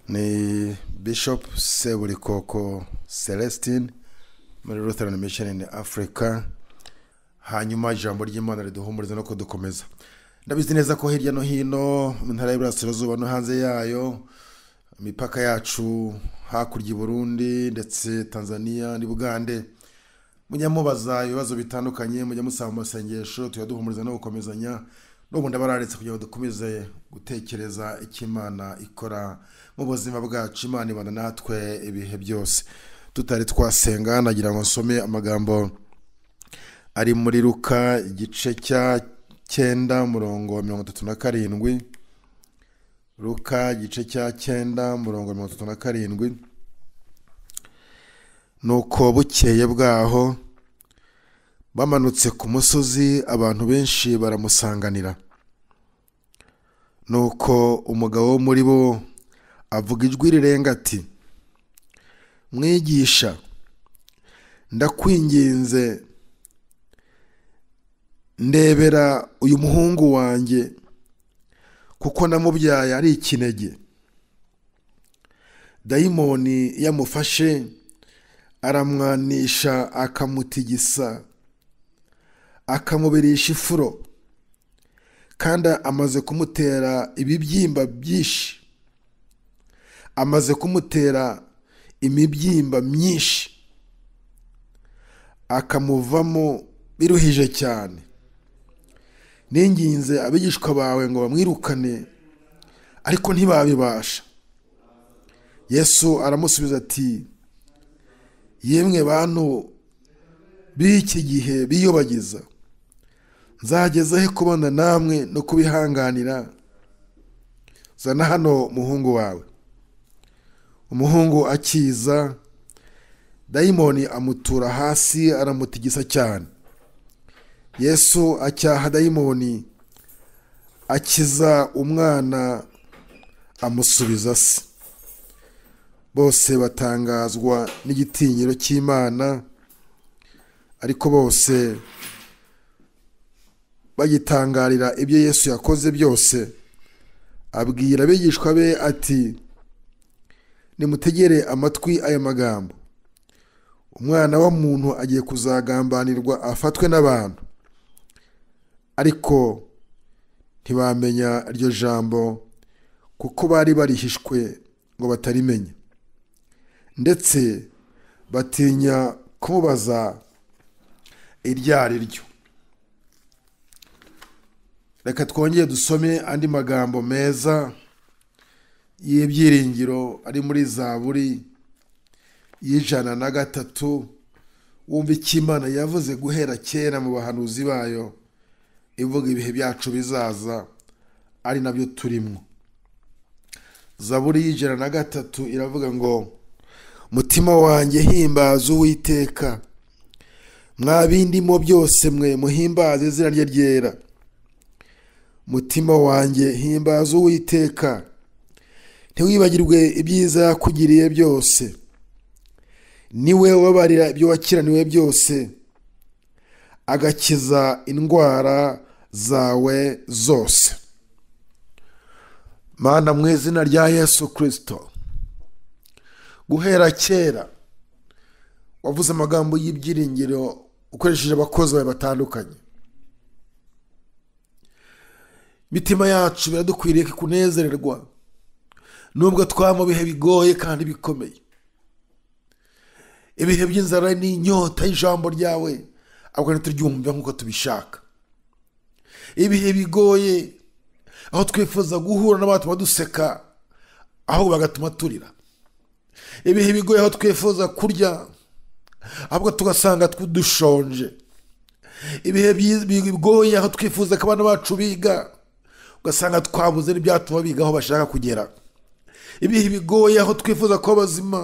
ni bishop seburikoko celestine muri lutheran mission in africa hanyuma ijambo ry'imana riduhumuriza no kudukomeza ndabizi neza ko hirya no hino mu ntara y'iburasirazuba no hanze yayo imipaka yacu hakurya i burundi ndetse tanzania ni bugande mujya mubaza ibibazo bitandukanye mujya musaba mu masengesho tujya duhumuriza no gukomezanya n'ubu ndabararetse kugira ngo dukomeze gutekereza icyo imana ikora mu buzima bwacu imana ibana natwe ibihe byose tutari twasenga nagira ngo nsome amagambo ari muri ruka igice cya cyenda murongo mirongo itatu na karindwi ruka igice cya cyenda murongo mirongo itatu na karindwi nuko bukeye bwaho bamanutse ku musozi abantu benshi baramusanganira nuko umugabo wo muri bo avuga ijwi rirenga ati mwigisha ndakwinginze ndebera uyu muhungu wanjye kuko namubyaye ari ikinege dayimoni yamufashe aramwanisha akamutigisa akamubirisha ifuro kandi amaze kumutera ibibyimba byinshi amaze kumutera imibyimba myinshi akamuvamo biruhije cyane ninginze abigishwa bawe ngo bamwirukane ariko ntibabibasha yesu aramusubiza ati yemwe bantu b'iki gihe biyobagiza nzagezeho kubona namwe no kubihanganira zana hano umuhungu wawe umuhungu akiza dayimoni amutura hasi aramutigisa cyane yesu acyaha dayimoni akiza umwana amusubiza se bose batangazwa n'igitinyiro cy'imana ariko bose bagitangarira ibyo yesu yakoze byose abwira abigishwa be ati nimutegere amatwi aya magambo umwana w'umuntu agiye kuzagambanirwa afatwe n'abantu ariko ntibamenya iryo jambo kuko bari barihishwe ngo batarimenye ndetse batinya kumubaza iryo ari ryo reka twongere dusome andi magambo meza y'ibyiringiro ari muri zaburi y'ijana na gatatu wumva icyo imana yavuze guhera kera mu bahanuzi bayo ivuga ibihe byacu bizaza ari nabyo turimo zaburi y'ijana na gatatu iravuga ngo mutima wanjye himbaza uwiteka mwa bindimo byose mwe muhimbaze izina rye ryera mutima wanjye himbaza uwiteka ntiwibagirwe ibyiza yakugiriye byose niwe ubabarira ibyo wakiraniwe byose agakiza indwara zawe zose mana mu izina rya yesu kirisito guhera kera wavuze amagambo y'ibyiringiro ukoresheje abakozi bawe batandukanye imitima yacu biradukwiriye kunezererwa nubwo twaba mu bihe bigoye kandi bikomeye ibihe by'inzara n'inyota y'ijambo ryawe ahubwo ntituryumve nk'uko tubishaka ibihe bigoye aho twifuza guhura n'abantu baduseka ahubwo bagatuma turira ibihe bigoye aho twifuza kurya ahubwo tugasanga dushonje ibihe bigoye aho twifuza ko abana bacu biga ugasanga twabuze n'ibyatuma biga aho bashaka kugera ibihe bigoye aho twifuza kuba bazima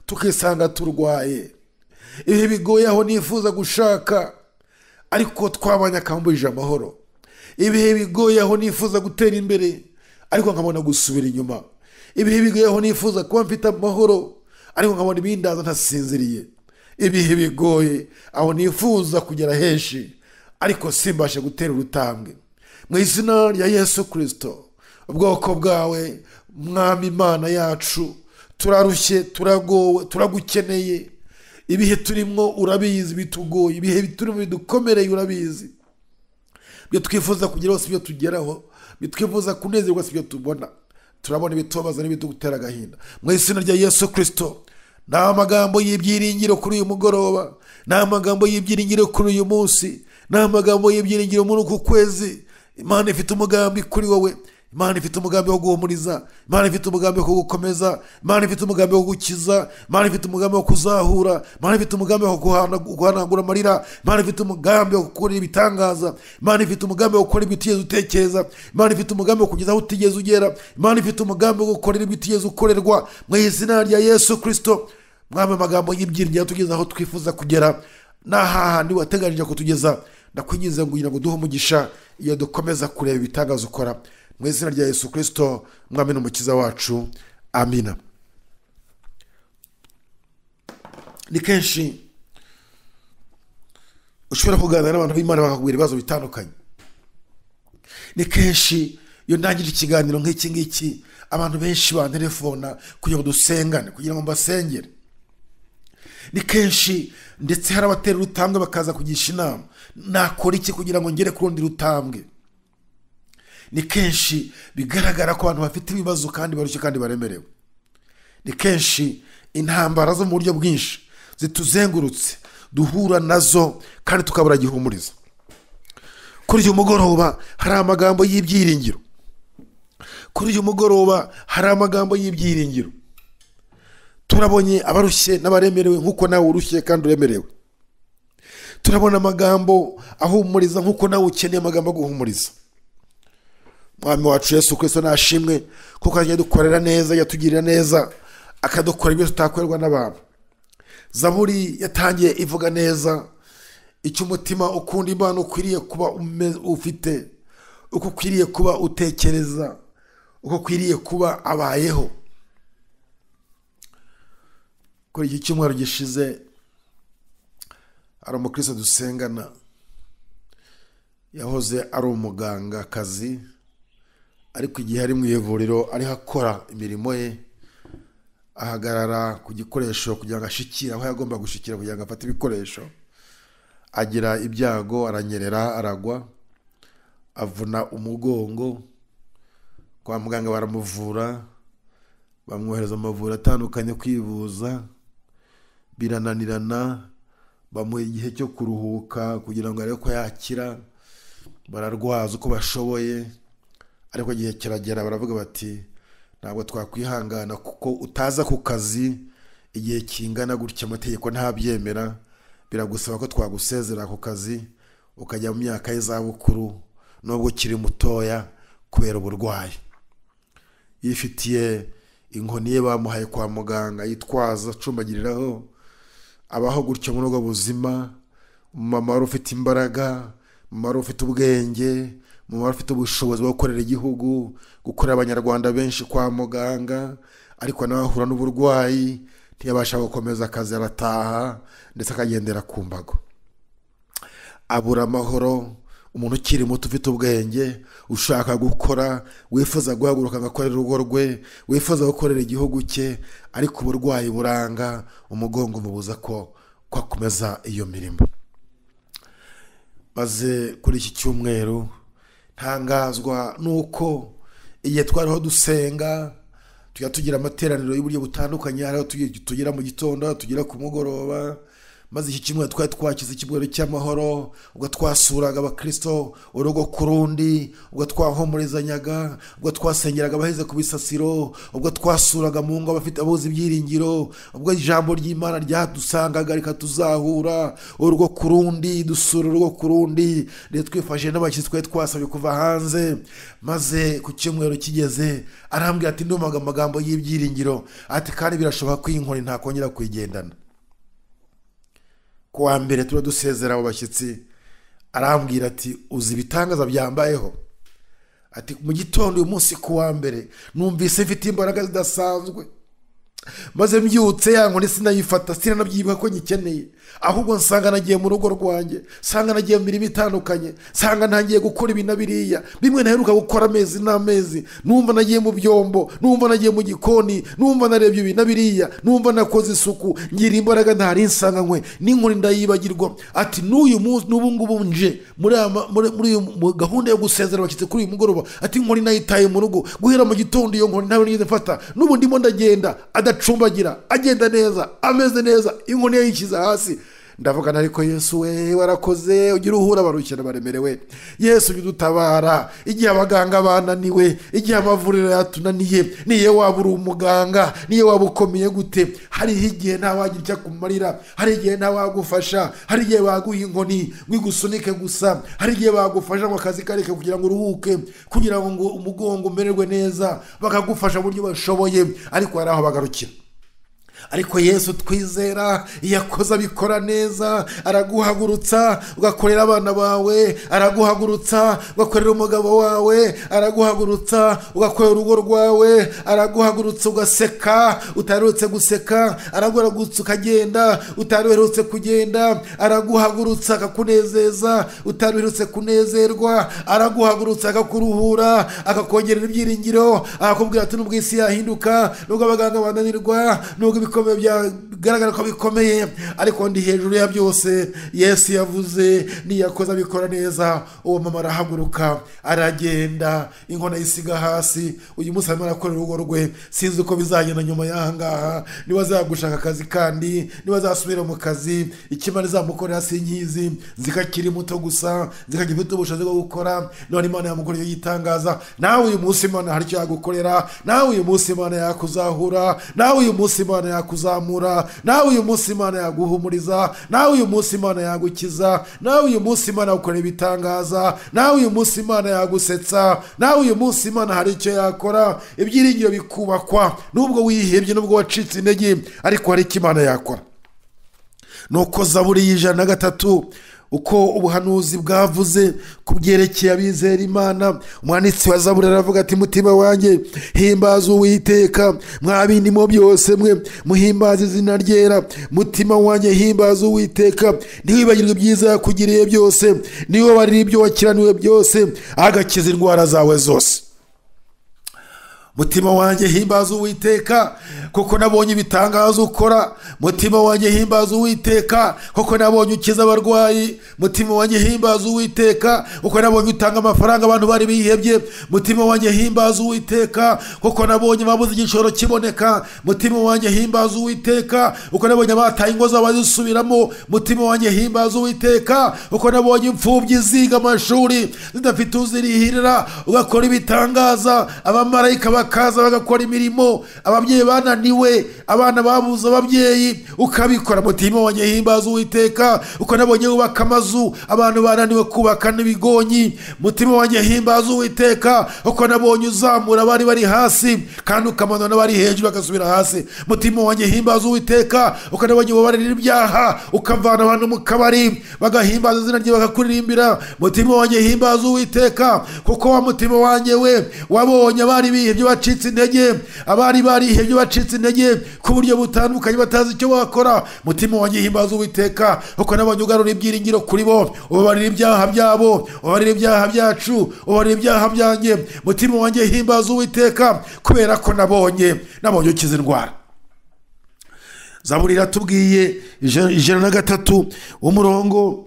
tukisanga turwaye ibihe bigoye aho nifuza gushaka ariko twabonye akambujije amahoro ibihe bigoye aho nifuza gutera imbere ariko nkabona gusubira inyuma ibihe bigoye aho nifuza kuba mfite amahoro ariko nkabona ibindaza ntasinziriye ibihe bigoye aho nifuza kugera henshi ariko simbashe gutera urutambwe mu izina rya yesu kirisito ubwoko bwawe mwami imana yacu turarushye turagowe turagukeneye ibihe turimo urabizi bitugoye ibihe turimo bidukomereye urabizi ibyo twifuza kugeraho si ibyo tugeraho ibyo twifuza kunezerwa si ibyo tubona turabona ibitubabaza n'ibitugutera agahinda mu izina rya yesu kirisito ni amagambo y'ibyiringiro kuri uyu mugoroba ni amagambo y'ibyiringiro kuri uyu munsi ni amagambo y'ibyiringiro muri uku kwezi imana ifite umugambi kuri wowe imana ifite umugambi wo guhumuriza imana ifite umugambi wo kugukomeza imana ifite umugambi wo gukiza imana ifite umugambi wo kuzahura imana ifite umugambi wo guhanagura amarira imana ifite umugambi wo gukora ibitangaza imana ifite umugambi wo gukora ibyo utigeze utekereza imana ifite umugambi wo kugeza aho utigeze ugera imana ifite umugambi wo gukorera ibyo utigeze ukorerwa mu izina rya yesu kirisito mwambaye amagambo y'ibyiringiro atugeza aho twifuza kugera n'ahahandi wateganyije kutugeza ndakwinginze ngo kugira ngo duhe umugisha iyo dukomeza kureba ibitangaza ukora mu izina rya yesu kirisito mwami n'umukiza wacu amina ni kenshi ushobora kuganira n'abantu b'imana bakakubwira ibibazo bitandukanye ni kenshi iyo ndangije ikiganiro nk'iki ngiki abantu benshi banterefona kugira ngo dusengane kugira ngo mbasengere ni kenshi ndetse hari abatera urutambwe bakaza kugisha inama nakora iki kugira ngo ngere ku rundi rutambwe ni kenshi bigaragara ko abantu bafite ibibazo kandi barushye kandi baremerewe ni kenshi intambara zo mu buryo bwinshi zituzengurutse duhura nazo kandi tukabura gihumuriza kuri uyu mugoroba hari amagambo y'ibyiringiro kuri uyu mugoroba hari amagambo y'ibyiringiro turabonye abarushye n'abaremerewe nk'uko nawe urushye kandi uremerewe turabona amagambo ahumuriza nk'uko nawe ukeneye amagambo aguhumuriza mwami wacu yesu kirisito nashimwe kuko yagiye dukorera neza yatugirira neza akadukora ibyo tutakorerwa n'abantu zaburi yatangiye ivuga neza icyo umutima ukunda imana ukwiriye kuba ufite uko ukwiriye kuba utekereza uko ukwiriye kuba abayeho kuri iki cyumweru gishize hari umukristo dusengana yahoze ari umugangakazi ariko igihe ari mu ivuriro ariho akora imirimo ye ahagarara ku gikoresho kugira ngo ashikire aho yagomba gushikira kugira ngo afate ibikoresho agira ibyago aranyerera aragwa avuna umugongo kwa muganga baramuvura bamwohereza amavuriro atandukanye kwivuza birananirana bamuha igihe cyo kuruhuka kugira ngo arebe ko yakira bararwaza uko bashoboye ariko igihe kiragera baravuga bati ntabwo twakwihangana kuko utaza ku kazi igihe kingana gutya amategeko ntabyemera biragusaba ko twagusezera ku kazi ukajya mu myaka y'izabukuru nubwo ukiri mutoya kubera uburwayi yifitiye inkoni ye bamuhaye kwa muganga yitwaza acumbagiriraho abaho gutyo muri ubwo buzima umumama wari ufite imbaraga umumama wari ufite ubwenge umumaro ufite ubushobozi bwo gukorera igihugu gukorera abanyarwanda benshi kwa muganga ariko nawe ahura n'uburwayi ntiyabasha gukomeza akazi arataha ndetse akagendera ku mbago abura amahoro umuntu ukiri muto ufite ubwenge ushaka gukora wifuza guhaguruka agakorera urugo rwe wifuza gukorera igihugu cye ariko uburwayi buranga umugongo umubuza ko kwakomeza iyo mirimo maze kuri iki cyumweru ntangazwa nuko igihe twariho dusenga tujya tugira amateraniro y'uburyo butandukanye hariho tugera mu gitondo tugera ku mugoroba maze iki kimwe twari twakize ikibuga cy'amahoro ubwo twasuraga abakirisito urugo ku rundi ubwo twahumurizanyaga ubwo twasengeraga abaheze ku bisasiro ubwo twasuraga mu ngo abafite abuze ibyiringiro ubwo ijambo ry'imana ryadusangaga rikatuzahura urugo ku rundi dusura urugo ku rundi ndetse twifashishije n'abakiriya twari twasabye kuva hanze maze ku cyumweru kigeze arambwira ati ndumaga amagambo y'ibyiringiro ati kandi birashoboka ko iyi nkoni ntakongera kuyigendana kuwa mbere tuba dusezera abo bashyitsi arambwira ati uzi ibitangaza byambayeho ati mu gitondo uyu munsi kuwa mbere numvise mfite imbaraga zidasanzwe maze mbyutse ya nkoni sinayifata sinanabyibuha ko nyikeneye ahubwo nsanga nagiye mu rugo rwanjye nsanga nagiye mu mirimo itandukanye nsanga ntangiye gukora ibi na biriya bimwe naheruka gukora amezi n'amezi numva nagiye mu byombo numva nagiye mu gikoni numva narebye ibi na biriya numva nakoze isuku ngira imbaraga ntari nsanganywe n'inkoni ndayibagirwa ati n'uyu munsi n'ubu ngubu nje muri aya ma- muri- muri uyu- gahunda yo gusezera abashyitsi kuri uyu mugoroba ati inkoni nayitaye mu rugo guhera mu gitondo iyo nkoni ntawe nigeze mfata n'ubu ndimo ndagenda adacumbagira agenda neza ameze neza inkoni yayishyize hasi ndavugana ariko yesu we warakoze ugira uhura barukira baremerewe yesu ujya udutabara igihe abaganga bananiwe igihe amavuriro yatunaniye niyo waba uri umuganga niyo waba ukomeye gute hariho igihe ntawagira icyo akumarira hari igihe ntawagufasha hari igihe baguha inkoni ngo igusunike gusa hari igihe bagufasha ngo akazi kareke kugira ngo uruhuke kugira ngo umugongo umererwe neza bakagufasha mu buryo bashoboye ariko hari aho bagarukira ariko yesu twizera iyo akoze abikora neza araguhagurutsa ugakorera abana bawe araguhagurutsa ugakorera umugabo wawe araguhagurutsa ugakorera urugo rwawe araguhagurutsa ugaseka utaherutse guseka araguhagurutsa ukagenda utaherutse kugenda araguhagurutsa akakunezeza utaherutse kunezerwa araguhagurutsa akakuruhura akakongerera ibyiringiro akakubwira ati nubwo isi yahinduka nubwo abaganga bananirwa nubwo ibikomeye byagaragara ko bikomeye ariko ndi hejuru ya byose yesu yavuze niyakoze abikora neza uwo mama arahaguruka aragenda inkona yisiga hasi uyu munsi arimo arakorera urugo rwe sinzi uko bizagenda nyuma y'aha ngaha niba azagushaka akazi kandi niba azasubira mu kazi ikimana izamukorera sinkizi nzi ko akiri muto gusa nzi ko agifite ubushobozi bwo gukora none imana yamukoreye yitangaza nawe uyu munsi imana hari icyo yagukorera nawe uyu munsi imana yakuzahura nawe uyu munsi imana yakuzamura nawe uyu munsi imana yaguhumuriza nawe uyu munsi imana yagukiza nawe uyu munsi imana yagukorera ibitangaza nawe uyu munsi imana yagusetsa nawe uyu munsi imana hari icyo yakora ibyiringiro bikubakwa nubwo wihebye nubwo wacitse intege ariko hari icyo imana yakora nuko zaburi y'ijana na gatatu uko ubuhanuzi bwavuze ku byerekeye abizera imana umwanditsi wa zaburi aravuga ati mutima wanjye himbaza uwiteka mwa bindi mu byose mwe muhimbaza izina ryera mutima wanjye himbaza uwiteka ntiwibagirwe ibyiza yakugiriye byose niwibarire ibyo wakiraniwe byose agakiza indwara zawe zose mutima wanjye himbaza uwiteka kuko nabonye ibitangazo ukora mutima wanjye himbaza uwiteka kuko nabonye ukiza abarwayi mutima wanjye himbaza uwiteka kuko nabonye utanga amafaranga abantu bari bihebye mutima wanjye himbaza uwiteka kuko nabonye babuze igishoro kiboneka mutima wanjye himbaza uwiteka kuko nabonye abataye ingo zabo bazisubiramo mutima wanjye himbaza uwiteka kuko nabonye imfubyi ziga amashuri zidafite uzirihirira ugakora ibitangaza abamarayika bakaza bagakora imirimo ababyeyi bananiwe abana babuze ababyeyi ukabikora mutima wanjye himbaza uwiteka uko nabonye wubaka amazu abantu bananiwe kubaka n'ibigonyi mutima wanjye himbaza uwiteka uko nabonye uzamura abari bari hasi kandi ukamanura n'abari hejuru bagasubira hasi mutima wanjye himbaza uwiteka uko nabonye ubabarira ibyaha ukavana abantu mu kabari bagahimbaza izina rye bakakuririmbira mutima wanjye himbaza uwiteka kuko wa mutima wanjye we wabonye abari bihebye bacitse intege abari barihebye bacitse intege ku buryo butandukanye batazi icyo bakora mutima wanjye himbaza uwiteka kuko nabonye ugarura ibyiringiro kuri bo ubabarira ibyaha byabo ubabarira ibyaha byacu ubabarira ibyaha byanjye mutima wanjye himbaza uwiteka kubera ko nabonye nabonye ukiza indwara zaburi iratubwiye ijana ijana na gatatu umurongo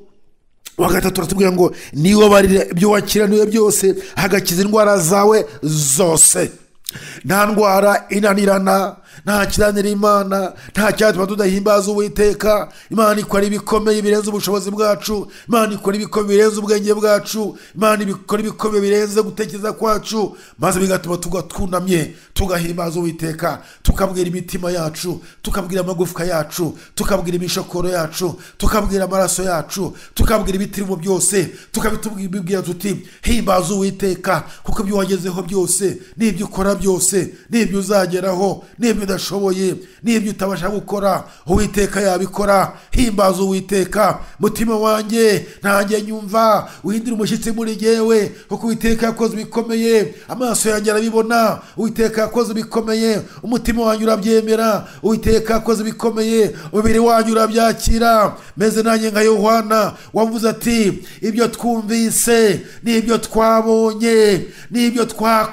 wa gatatu uratubwira ngo niwe barira ibyo wakiraniwe byose hagakiza indwara zawe zose nta ndwara inanirana nta kiranira imana nta cyatuma tudahimbaza uwiteka imana ikora ibikomeye birenze ubushobozi bwacu imana ikora ibikomeye birenze ubwenge bwacu imana ikora ibikomeye birenze gutekereza kwacu maze bigatuma tuba twunamye tugahimbaza uwiteka tukabwira imitima yacu tukabwira amagufwa yacu tukabwira imishokoro yacu tukabwira amaraso yacu tukabwira ibitirimo byose tukabitubwira tuti himbaza uwiteka kuko ibyo wagezeho byose n'ibyo ukora byose n'ibyo uzageraho n'ibyo udashoboye n'ibyo utabasha gukora uwiteka yabikora himbaza uwiteka mutima wanjye ntange nyumva uhindura umushyitsi muri jyewe kuko uwiteka yakoze ibikomeye amaso yanjye arabibona uwiteka yakoze ibikomeye umutima wanyu urabyemera uwiteka akoze ibikomeye umubiri wanyu urabyakira meze nanjye nka yohana wavuze ati ibyo twumvise n'ibyo twabonye n'ibyo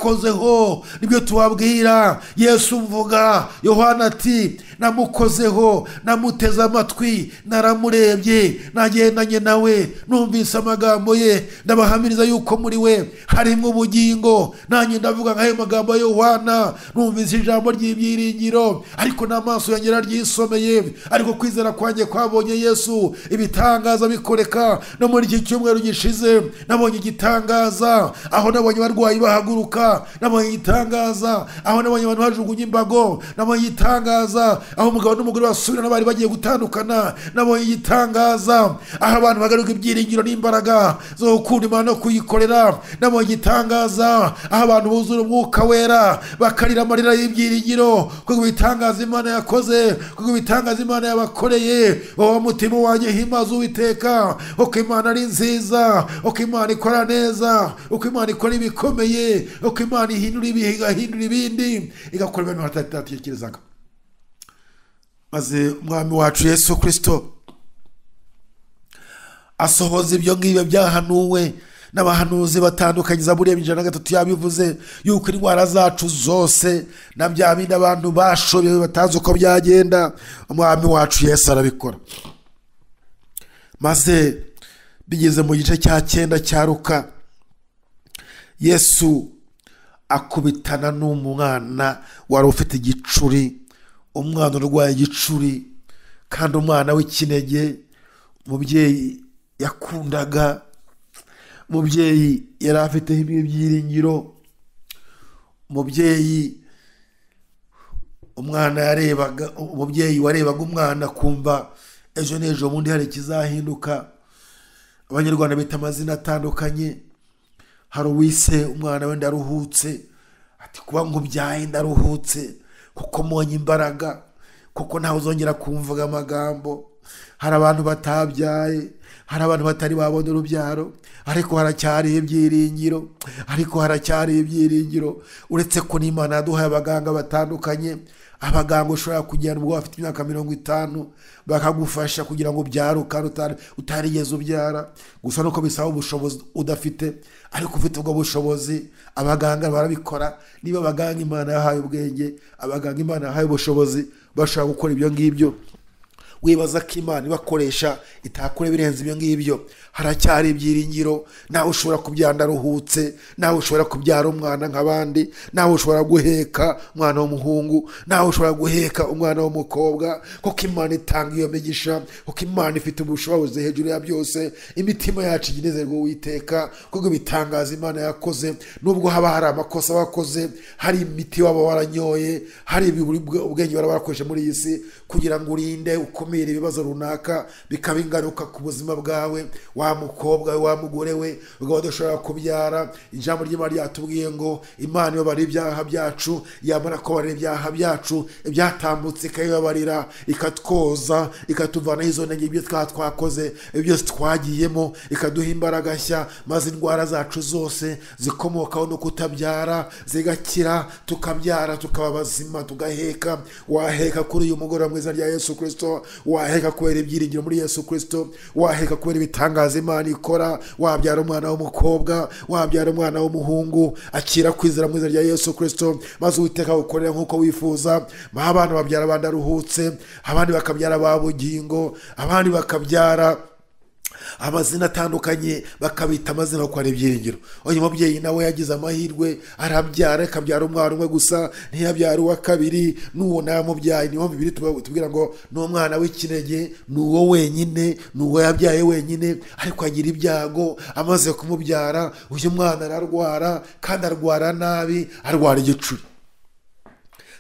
twakozeho nibyo tubabwira yesu mvuga yohana ati namukozeho namuteze amatwi naramurebye nagendanye nawe numvise amagambo ye ndabahamiriza yuko muri we harimo ubugingo nanjye ndavuga nk'ayo magambo ya yohana numvise ijambo ry'ibyiringiro ariko n'amaso yanjye araryisomeye ariko kwizera kwanjye kwabonye yesu ibitangaza bikoreka no muri iki cyumweru gishize nabonye igitangaza aho nabonye abarwayi bahaguruka nabonye igitangaza aho nabonye abantu bajugunya imbago nabonye igitangaza aho umugabo n'umugore basubirana bari bagiye gutandukana nabonye igitangaza aho abantu bagaruka ibyiringiro n'imbaraga zo gukunda imana no kuyikorera nabonye igitangaza aho abantu buzura umwuka wera bakarira amarira y'ibyiringiro kuko ibitangaza imana yakoze kuko ibitangaza imana yabakoreye wowe mutima wanjye himaze uwiteka uko imana ari nziza uko imana ikora neza uko imana ikora ibikomeye uko imana ihindura ibihe igahindura ibindi igakora ibintu batatekerezaga maze umwami wacu yesu kirisito asohoza ibyo ngibyo byahanuwe n'abahanuzi batandukanye zaburiya ijana na gatatu yabivuze yuko indwara zacu zose na bya bindi abantu bashobewe batanze uko byagenda umwami wacu yesu arabikora maze bigeze mu gice cya cyenda cya ruka yesu akubitana n'umwana wari ufite igicuri umwana urwaye igicuri kandi umwana w'ikinege umubyeyi yakundaga umubyeyi yari afiteho ibyiringiro umubyeyi umwana yarebaga umubyeyi warebaga umwana kumva ejo n'ejo bundi hari ikizahinduka abanyarwanda bita amazina atandukanye hari uwise umwana wenda aruhutse ati kuba ngo ubyaye ndaruhutse kuko mbonye imbaraga kuko ntawe uzongera kumvuga amagambo hari abantu batabyaye hari abantu batari babona urubyaro ariko haracyariho ibyiringiro ariko haracyariho ibyiringiro uretse ko n'imana yaduhaye abaganga batandukanye abaganga ushobora kugenda ubwo bafite imyaka mirongo itanu bakagufasha kugira ngo ubyare ukaba utarigeze ubyara gusa nuko bisaba ubushobozi udafite ariko ufite ubwo bushobozi abaganga barabikora niba abaganga imana yahaye ubwenge abaganga imana yahaye ubushobozi bashobora gukora ibyo ngibyo wibaza ko imana ibakoresha itakora ibirenze ibyo ngibyo haracyari ibyiringiro nawe ushobora kubyara aruhutse nawe ushobora kubyara umwana nk'abandi nawe ushobora guheka umwana w'umuhungu nawe ushobora guheka umwana w'umukobwa kuko imana itanga iyo migisha kuko imana ifite ubushobozi hejuru ya byose imitima yacu igenezerwa witeka kuko ibitangaza imana yakoze nubwo haba hari amakosa bakoze hari imiti waba waranyoye hari ubwenge baba barakoresha muri iyi si kugira ngo urinde ukomeze ibibazo runaka bikaba ingaruka ku buzima bwawe wa mukobwa we wa mugore we ukaba udashobora kubyara ijambo ry'imana ryatubwiye ngo imana ibabara ibyaha byacu yamara kubarira ibyaha byacu ibyatambutse ikabibabarira ikatwoza ikatuvanaho izo ntege ibyo twaba twakoze byose twagiyemo ikaduha imbaraga nshya maze indwara zacu zose zikomokaho no kutabyara zigakira tukabyara tukaba bazima tugaheka waheka kuri uyu mugoroba mwiza rya yesu kirisito waheka kubera ibyiringiro muri yesu kirisito waheka kubera ibitangaza imana ikora wabyara umwana w'umukobwa wabyara umwana w'umuhungu akira kwizera mu izina rya yesu kirisito maze uwiteka gukorera nk'uko wifuza abana babyara abandi aruhutse abandi bakabyara ba bugingo abandi bakabyara amazina atandukanye bakabita amazina kuko ari ibyiringiro uyu mubyeyi nawe yagize amahirwe arabyara akabyara umwana umwe gusa ntiyabyara uwa kabiri n'uwo namubyaye niyo bibiri tubwira ngo ni umwana w'ikinege ni uwo wenyine ni uwo yabyaye wenyine ariko agira ibyago amaze kumubyara uyu mwana ararwara kandi arwara nabi arwara igicuri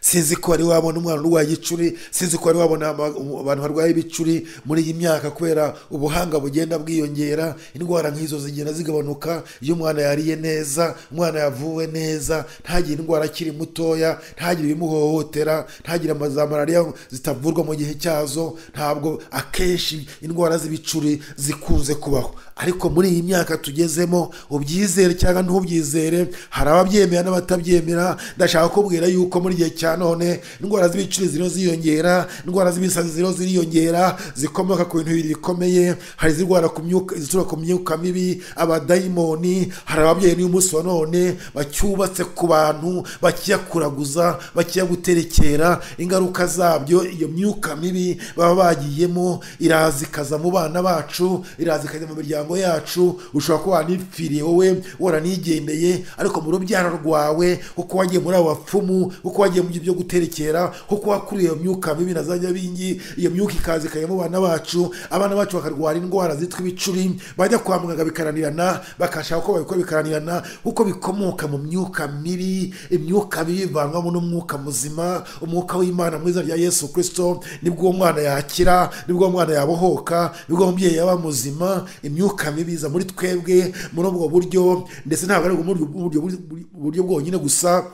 sinzi ko wari wabona umwana urwaye igicuri sinzi ko wari wabona abantu barwaye ibicuri muri iyi myaka kubera ubuhanga bugenda bwiyongera indwara nk'izo zigenda zigabanuka iyo umwana yariye neza umwana yavuwe neza ntagire indwara akiri mutoya ntagire ibimuhohotera ntagire za malariya zitavurwa mu gihe cyazo ntabwo akenshi indwara z'ibicuri zikunze kubaho ariko muri iyi myaka tugezemo ubyizere cyangwa ntubyizere hari ababyemera n'abatabyemera ndashaka kubwira yuko muri igihe cya cyane none indwara z'ibiciro ziriho ziyongera indwara z'ibisazi ziriho ziriyongera zikomoka ku bintu bibiri bikomeye hari izirwara ku myuka izituruka ku myuka mibi abadayimoni hari ababyeyi n'uyu munsi wa none bacyubatse ku bantu bakiyakuraguza bakiyaguterekera ingaruka zabyo iyo myuka mibi baba bagiyemo iraza ikaza mu bana bacu iraza ikajya mu miryango yacu ushobora kuba wanipfiriye wowe waranigendeye ariko mu rubyaro rwawe kuko wagiye muri abo bapfumu kuko wagiye mu byo guterekera kuko wakuriye iyo myuka mibi na za nyabingi iyo myuka ikaza ikajya mu bana bacu abana bacu bakarwara indwara zitwa ibicuri bajya kwa muganga bikaranirana bakashaka uko babikora bikaranirana kuko bikomoka mu myuka mibi imyuka mibi ivangwamo n'umwuka muzima umwuka w'imana mwiza rya yesu kirisito nibwo uwo mwana yakira nibwo uwo mwana yabohoka nibwo umubyeyi yaba muzima imyuka mibi iza muri twebwe muri ubwo buryo ndetse ntabwo ari ubwo buryo- buryo- buryo bwonyine gusa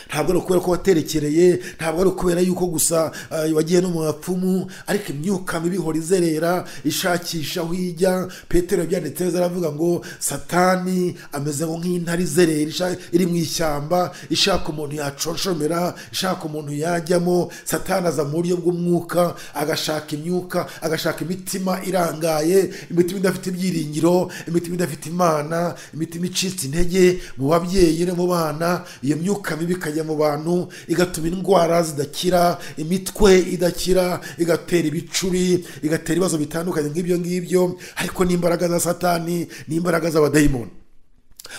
ntabwo ari ukubera ko waterekereye ntabwo ari ukubera yuko gusa ah, wagiye no mu bapfumu ariko imyuka mibi ihora izerera ishakisha aho ijya petero yabyanditse neza aravuga ngo satani ameze ngo nk'intare izerera isha- iri mu ishyamba ishaka umuntu yaconshomera ishaka umuntu yajyamo satani aza mu buryo bw'umwuka agashaka imyuka agashaka imitima irangaye imitima idafite ibyiringiro imitima idafite imana imitima icitse intege mu babyeyi no mu bana iyo myuka mibi ikajya mu bantu igatuma indwara zidakira imitwe idakira igatera ibicuri igatera ibibazo bitandukanye nk'ibyo ngibyo ariko n'imbaraga za satani n'imbaraga z'abadayimoni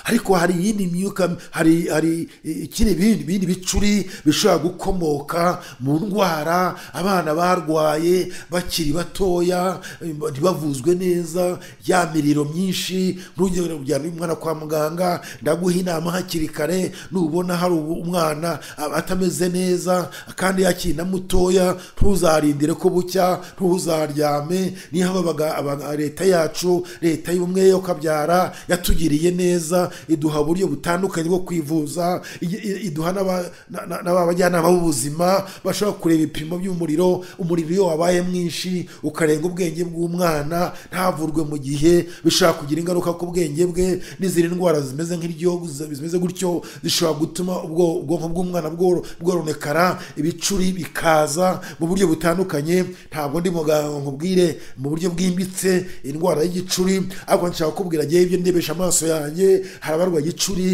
ariko hari iyindi myuka hari hari ikindi bindi bindi bicuri bishobora gukomoka mu ndwara abana barwaye bakiri batoya ntibavuzwe neza ya miriro myinshi ntugere kujyana umwana kwa muganga ndaguha inama hakiri kare nubona hari umwana atameze neza kandi yakiri na mutoya ntuzarindire ko bucya ntuzaryame niyo habaga aba- leta yacu leta y'ubumwe yo kabyara yatugiriye neza iduha uburyo butandukanye bwo kwivuza i- i- iduha n'aba- na- na- n'abajyanama b'ubuzima bashobora kureba ibipimo by'umuriro umuriro iyo wabaye mwinshi ukarenga ubwenge bw'umwana ntavurwe mu gihe bishobora kugira ingaruka ku bwenge bwe n'izindi ndwara zimeze nk'iryo zimeze gutyo zishobora gutuma ubwo- ubwonko bw'umwana bworo- bworonekara ibicuri bikaza mu buryo butandukanye ntabwo ndi muganga ngo nkubwire mu buryo bwimbitse indwara y'igicuri ariko nshaka kukubwira ngewe ibyo ndebesha amaso yanjye hari abarwaye igicuri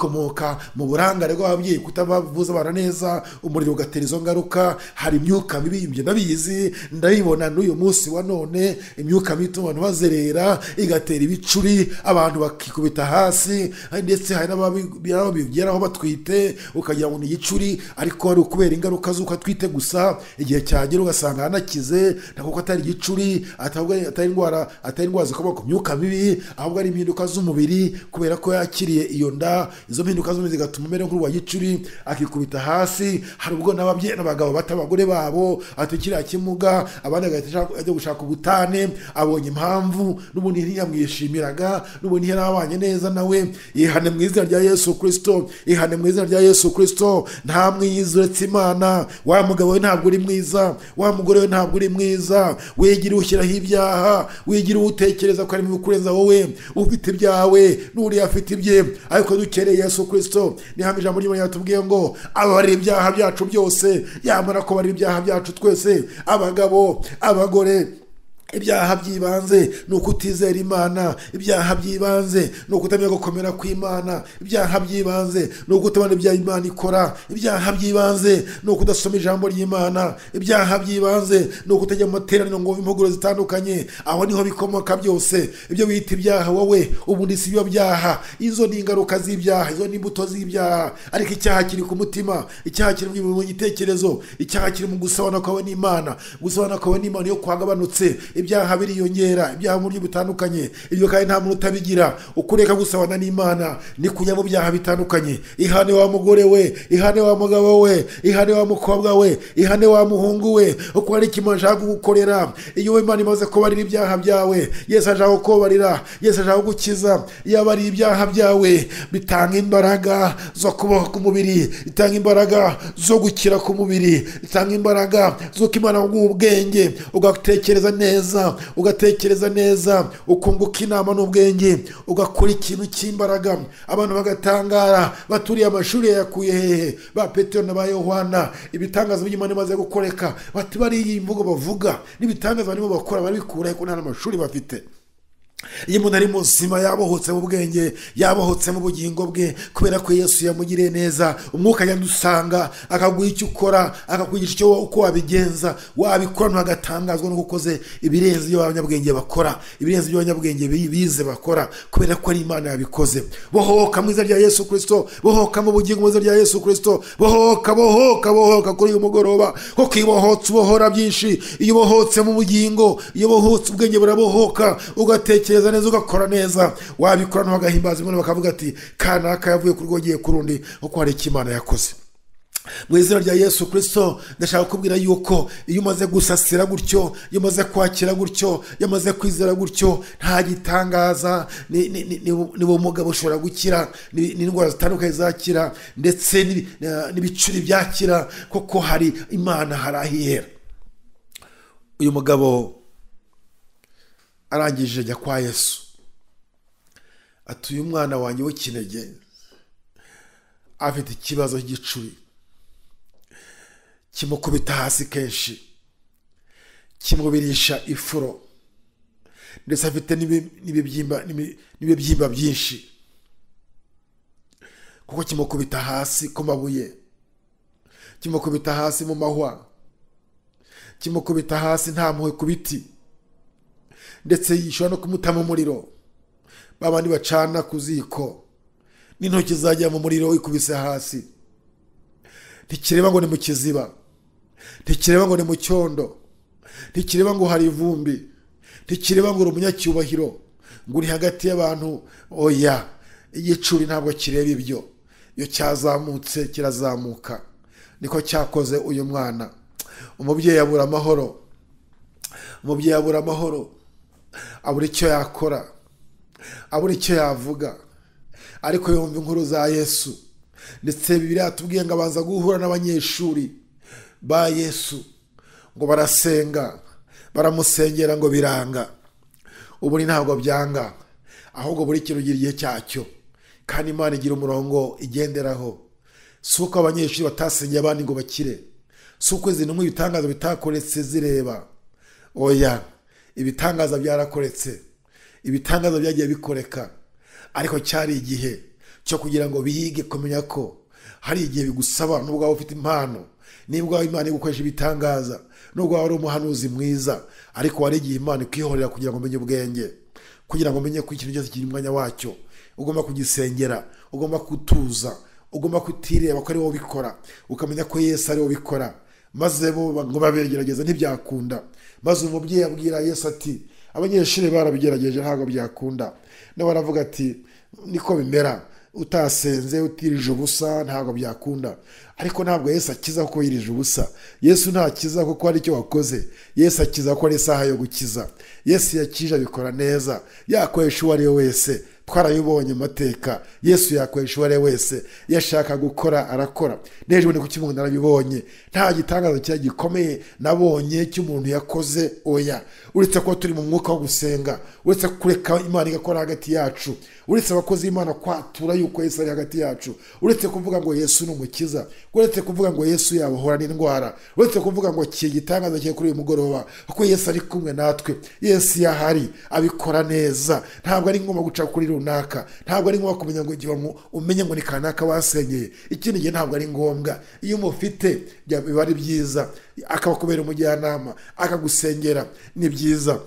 bikomoka mu burangare bw'ababyeyi kutabavuza abana neza umuriro ugatera izo ngaruka hari imyuka mibi ibyo ndabizi ndabibona n'uyu munsi wa none imyuka mibi ituma abantu bazerera igatera ibicuri abantu bakikubita hasi ndetse hari n'ababi- n'ababigeraho batwite ukagira ngo ni igicuri ariko ari ukubera ingaruka z'uko atwite gusa igihe cyagera ugasanga aranakize ntabwo ko atari igicuri atabwo ari- atari indwara atari indwara zikomoka ku myuka mibi ahubwo ari impinduka z'umubiri kubera ko yakiriye iyo nda izo mpinduka z'umubiri zigatuma umera nk'urwa gicuri akikubita hasi hari ubwo n'ababyeyi n'abagabo bata abagore babo atukiriya kimuga abandi agahita ashaka- ajya gushaka ubutane abonye impamvu n'ubundi ntiyamwishimiraga n'ubundi ntiyarabanye neza nawe ihane mu izina rya yesu kirisito ihane mu izina rya yesu kirisito nta mwiza uretse imana wa mugabo we ntabwo uri mwiza wa mugore we ntabwo uri mwiza wigira ushyiraho ibyaha wigira utekereza ko harimo ibikurenza wowe ufite ibyawe n'uriya afite ibye ariko dukereye yesu kirisito nihame ijambo ry'imana yatubwiye ngo ababarira ibyaha byacu byose yamara kubarira ibyaha byacu twese abagabo abagore ibyaha by'ibanze ni ukutizera imana ibyaha by'ibanze ni ukutamenya gukomera kw'imana ibyaha by'ibanze ni ukutabona ibya imana ikora ibyaha by'ibanze ni ukudasoma ijambo ry'imana ibyaha by'ibanze ni ukutajya mu materaniro ngo wumve impuguro zitandukanye aho niho bikomoka byose ibyo bita ibyaha wowe ubundi si byo byaha izo ni ingaruka z'ibyaha izo ni imbuto z'ibyaha ariko icyaha kiri ku mutima icyaha kiri mu mu gitekerezo icyaha kiri mu gusabana kwawe n'imana gusabana kwawe n'imana iyo kwagabanutse ibyaha biriyongera ibyaha mu buryo butandukanye ibyo kandi nta muntu utabigira ukureka gusabana n'imana ni kujya mu byaha bitandukanye ihane wa mugore we ihane wa mugabo we ihane wa mukobwa we ihane wa muhungu we uko hari ikintu ashaka kugukorera iyo we imana imaze kubarira ibyaha byawe yesu ashaka kukubarira yesu ashaka gukiza iyo abariye ibyaha byawe bitanga imbaraga zo kubaho k'umubiri bitanga imbaraga zo gukira k'umubiri bitanga imbaraga z'uko imana yaguha ubwenge ugatekereza neza neza ugatekereza neza ukunguka inama n'ubwenge ugakora ikintu cy'imbaraga abantu bagatangara baturiye amashuri yayakuye hehe ba petero na ba yohana ibitangaza by'imana bimaze gukoreka bati bariya iyi mvugo bavuga n'ibitangaza barimo bakora barabikura kuko nta mashuri bafite iyo umuntu ari muzima yabohotse mu bwenge yabohotse mu bugingo bwe kubera ko yesu yamugiriye neza umwuka yadusanga akaguha icyo ukora akakwigisha icyo wowe uko wabigenza wabikora ntuhagatangazwa n'uko ukoze ibirenze ibyo abanyabwenge bakora ibirenze ibyo abanyabwenge bize bakora kubera ko ari imana yabikoze bohoka mu izina rya yesu kirisito bohoka mu bugingo mu izina rya yesu kirisito bohoka bohoka bohoka kuri uyu mugoroba kuko iyo ubohotse ubohora byinshi iyo ubohotse mu bugingo iyo ubohotse ubwenge burabohoka ugatekereza ugatekereza neza ugakora neza wabikora ntugahimbaza imana bakavuga ati kanaka yavuye ku rwogeye ku rundi kuko hari icyo imana yakoze mu izina rya yesu kirisito ndashaka kubwira yuko iyo umaze gusasira gutyo iyo umaze kwakira gutyo iyo umaze kwizera gutyo nta gitangaza ni ubumuga bushobora gukira n'indwara zitandukanye zakira ndetse n'ibicuri byakira kuko hari imana hari aho ihera uyu mugabo arangije ajya kwa yesu atuye umwana wanjye w'ikinege afite ikibazo cy'igicuri kimukubita hasi kenshi kimubirisha ifuro ndetse afite n'ibibyimba byinshi kuko kimukubita hasi ku mabuye kimukubita hasi mu mahwa kimukubita hasi nta mpuhwe ku biti ndetse ishobora no kumutamo umuriro ba bandi bacana ku ziko n'intoki zajya mu muriro ikubise hasi ntikireba ngo ni mu kiziba ntikireba ngo ni mu cyondo ntikireba ngo hari ivumbi ntikireba ngo uri umunyacyubahiro ngo uri hagati y'abantu oya igicuri ntabwo kireba ibyo iyo cyazamutse kirazamuka niko cyakoze uyu mwana umubyeyi abura amahoro umubyeyi abura amahoro abura icyo yakora abura icyo yavuga ariko yumva inkuru za yesu ndetse biriya tubwiye ngo abanza guhura n'abanyeshuri ba yesu ngo barasenga baramusengera ngo biranga ubu ntabwo byanga ahubwo buri kintu ugira igihe cyacyo kandi imana igira umurongo igenderaho si uko abanyeshuri batasengeye abandi ngo bakire si uko izi ntumwe ibitangazo bitakoretse zireba oya ibitangaza byarakoretse ibitangaza byagiye bikoreka ariko cyari igihe cyo kugira ngo biyige kumenya ko hari igihe bigusaba nubwo waba ufite impano nibwo waba imana yo gukoresha ibitangaza nubwo waba ari umuhanuzi mwiza ariko hari igihe imana ikihorera kugira ngo umenye ubwenge kugira ngo umenye ko ikintu cyose kiri mu mwanya wacyo ugomba kugisengera ugomba kutuza ugomba kutireba ko ari wowe ubikora ukamenya ko yesu ari wowe ubikora maze bo ngo babigerageza ntibyakunda maze umubyeyi abwira yesu ati abanyeshuri barabigerageje ntabwo byakunda nawe aravuga ati niko bimera utasenze utirije ubusa ntabwo byakunda ariko ntabwo yesu akiza kuko yirije ubusa yesu ntakiza kuko hari icyo wakoze yesu akiza kuko ari isaha yo gukiza yesu yakije abikora neza yakoresha uwo ari we wese twarayibonye amateka yesu yakoresha uwo ari we wese iyo ashaka gukora arakora n'ejo ni kuki umuntu arabibonye nta gitangazo cya gikomeye nabonye cy'umuntu yakoze oya uretse kuba turi mu mwuka wo gusenga uretse kureka imana igakora hagati yacu uretse abakozi b'imana kwatura yuko yesu ari hagati yacu uretse kuvuga ngo yesu ni umukiza uretse kuvuga ngo yesu yabohora n'indwara uretse kuvuga ngo kiye gitangaza cye kuri uyu mugoroba kuko yesu ari kumwe natwe yesu yahari abikora neza ntabwo ari ngombwa guca kuri runaka ntabwo ari ngombwa kumenya ngo igihe umenye ngo ni kanaka wasenyeye ikindi gihe ntabwo ari ngombwa iyo umufite biba ari byiza akabakubera umujyanama akagusengera ni byiza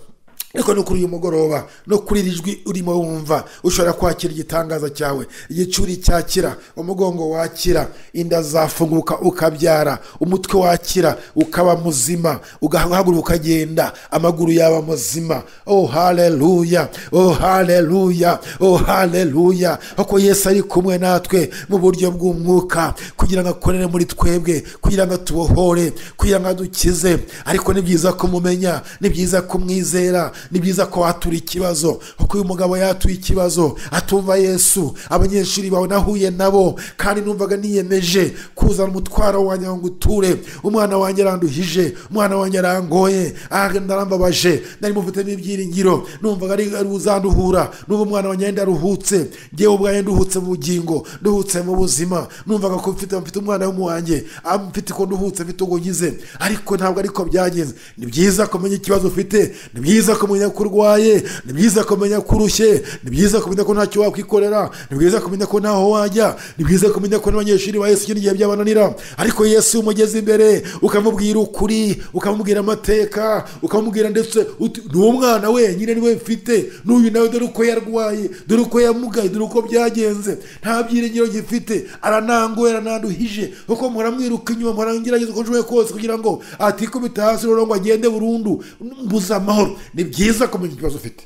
ariko no kuri uyu mugoroba no kuri iri jwi urimo wumva ushobora kwakira igitangaza cyawe igicuri cyakira umugongo wakira inda zafunguka ukabyara umutwe wakira ukaba muzima ugahaguruka ukagenda amaguru yaba muzima oh haleluya oh haleluya oh haleluya kuko yesu ari kumwe natwe mu buryo bw'umwuka kugira ngo akorere muri twebwe kugira ngo atubohore kugira ngo adukize ariko ni byiza kumumenya ni byiza kumwizera ni byiza ko watura ikibazo kuko uyu mugabo yatuye ikibazo atumva yesu abanyeshuri bawe nahuye nabo kandi numvaga niyemeje kuzana umutwaro wanjye ngo uture umwana wanjye aranduhije umwana wanjye arangoye aragenda arambabaje nari mufitemo ibyiringiro numvaga ari ari uzanduhura n'ubu umwana wanjye yenda aruhutse ngewe ubwanjye nduhutse mu bugingo nduhutse mu buzima numvaga ko mfite mfite umwana w'umuwanjye ah, mfite uko nduhutse mfite uko ngize ariko ntabwo ariko byagenze ni byiza kumenya ikibazo ufite ni byiza kumenya ko urwaye ni byiza kumenya ko urushye ni byiza kumenya ko ntacyo wakwikorera ni byiza kumenya ko ntaho wajya ni byiza kumenya ko n'abanyeshuri ba yesu igihe byabananira ariko yesu umugeze imbere ukamubwira ukuri ukamubwira amateka ukamubwira ndetse uti ni umwana wenyine niwe mfite n'uyu nawe dore uko yarwaye dore uko yamugaye dore uko byagenze nta byiringiro gifite aranangoye arananduhije kuko muramwiruka inyuma murangerageza uko nshoboye kose kugira ngo atikubita hasi rero ngo agende burundu mbuze amahoro ni byiza kumenya ikibazo ufite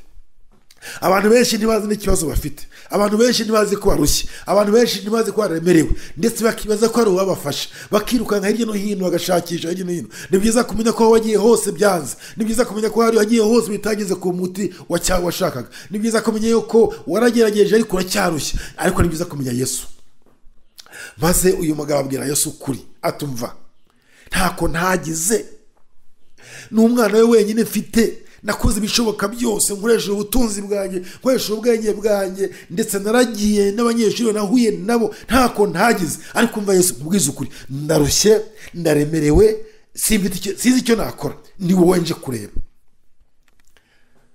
abantu benshi ntibazi n'ikibazo bafite abantu benshi ntibazi ko barushye abantu benshi ntibazi ko baremerewe ndetse bakibaza ko hari uwabafasha bakirukanka hirya no hino bagashakisha hirya no hino ni byiza kumenya ko aho wagiye hose byanze ni byiza kumenya ko hari wagiye hose bitageze ku muti wacya- washakaga ni byiza kumenya yuko waragerageje ariko uracyarushye ariko ni byiza kumenya yesu maze uyu mugabo abwira yesu ukuri atumva ntako ntagize ni umwana we wenyine mfite nakoze ibishoboka byose nkoresheje ubutunzi bwanjye nkoresheje ubwenge bwanjye ndetse naragiye n'abanyeshuri nahuye nabo ntako ntagize ariko mva yesu mubwiza ukuri ndarushye ndaremerewe simfite icyo- sinzi icyo nakora ni wowe nje kureba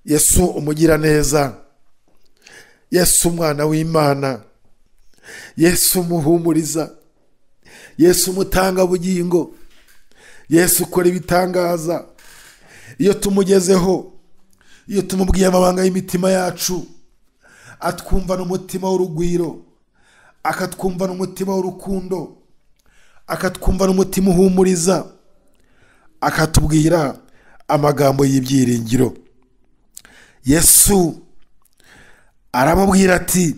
yesu umugiraneza yesu umwana w'imana yesu umuhumuriza yesu umutangabugingo yesu ukora ibitangaza iyo tumugezeho iyo tumubwiye amabanga y'imitima yacu atwumvana umutima w'urugwiro akatwumvana umutima w'urukundo akatwumvana umutima uhumuriza akatubwira amagambo y'ibyiringiro yesu aramubwira ati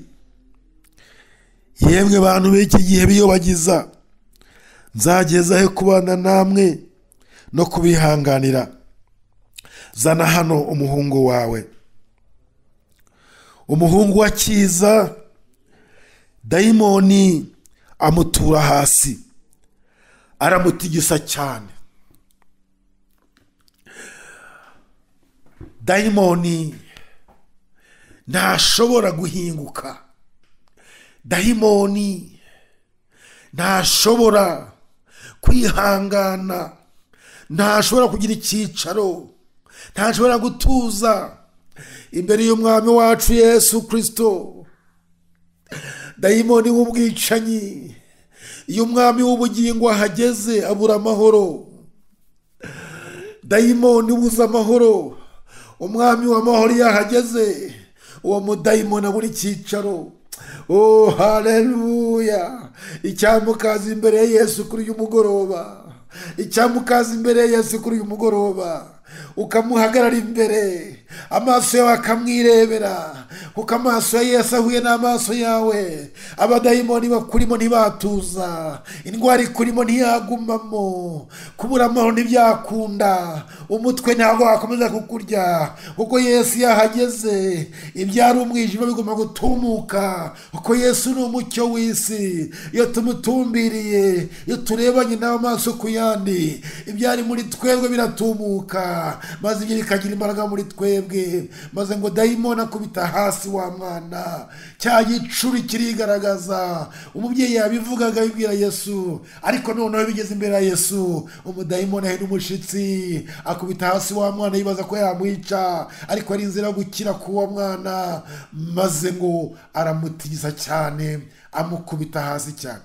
yemwe bantu b'iki gihe biyobagiza nzageza he kubana namwe no kubihanganira zana hano umuhungu wawe umuhungu wa cyiza dayimoni amutura hasi aramutigisa cyane dayimoni ntashobora guhinguka dayimoni ntashobora kwihangana ntashobora kugira icyicaro ntashobora gutuza imbere y'umwami wacu yesu kirisito dayimoni w'ubwicanyi iyo umwami w'ubugingo ahageze abura amahoro dayimoni ubuze amahoro umwami w'amahoro iyo ahageze uwo mudayimoni abura icyicaro o hareruya icyamukaza imbere ya yesu kuri uyu mugoroba icyamukaza imbere ya yesu kuri uyu mugoroba ukamuhagarara imbere amaso yawe akamwirebera kuko amaso ya yesu ahuye n'amaso yawe abadayimoni bakurimo ntibatuza indwara ikurimo ntiyagumamo kubura amahoro ntibyakunda umutwe ntabwo wakomeza kukurya kuko yesu yahageze ibyari umwijima bigomba gutumuka kuko yesu ni umucyo w'isi iyo tumutumbiriye iyo turebanye n'amaso ku yandi ibyari muri twebwe biratumuka maze ibyo bikagira imbaraga muri twebwe maze ngo dayimoni akubita hasi wa mwana cya gicuri kirigaragaza umubyeyi yabivugaga abibwira yesu ariko noneho bigeze imbere ya yesu umudayimoni ahina umushyitsi akubita hasi wa mwana yibaza ko yamwica ariko ari inzira yo gukira k'uwo mwana maze ngo aramutigiza cyane amukubita hasi cyane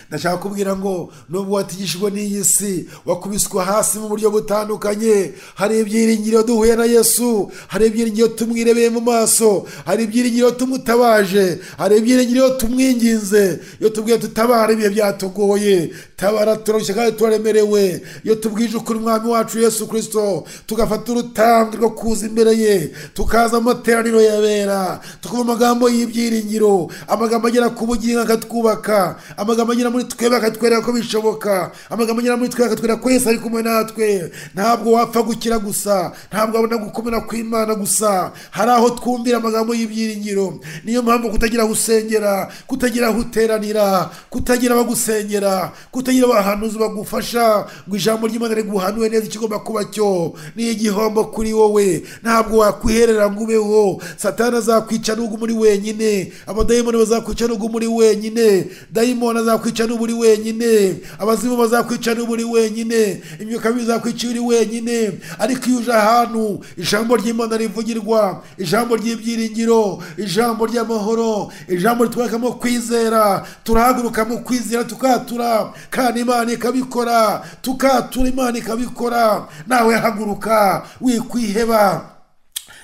ndashaka kubwira ngo nubwo watigishijwe n'iyi si wakubiswe hasi mu buryo butandukanye hari ibyiringiro duhuye na yesu hari ibyiringiro tumwirebeye mu maso hari ibyiringiro tumutabaje hari ibyiringiro tumwinginze iyo tubwiye tutabara ibihe byatugoye tabara turarushye kandi turaremerewe iyo tubwije ukuri umwami wacu yesu kirisito tugafata urutambwe rwo kuza imbere ye tukaza amateraniro yabera tukumva amagambo y'ibyiringiro amagambo agera ku bugingo akatwubaka amagambo agera anyura muri twebwe akatwereka ko bishoboka amagambo anyura muri twebwe akatwereka ko yesu ari kumwe natwe ntabwo wapfa gukira gusa ntabwo wabona gukomera kw'imana gusa hari aho twumvira amagambo y'ibyiringiro niyo mpamvu kutagira aho usengera kutagira aho uteranira kutagira abagusengera kutagira abahanuzi bagufasha ngo ijambo ry'imana riguhanure neza ikigomba kuba cyo ni igihombo kuri wowe ntabwo wakwiherera ngo ubeho satana azakwica n'ubwo muri wenyine abadayimoni bazakwica n'ubwo muri wenyine dayimoni azakwica n'ubu uri wenyine abazimu bazakwica n'ubu uri wenyine imyuka mibi izakwica iyo uri wenyine ariko iyo uje ahantu ijambo ry'imana rivugirwa ijambo ry'ibyiringiro ijambo ry'amahoro ijambo ritwereka kwizera turahaguruka mu kwizera tukatura kandi imana ikabikora tukatura imana ikabikora nawe haguruka wikwiheba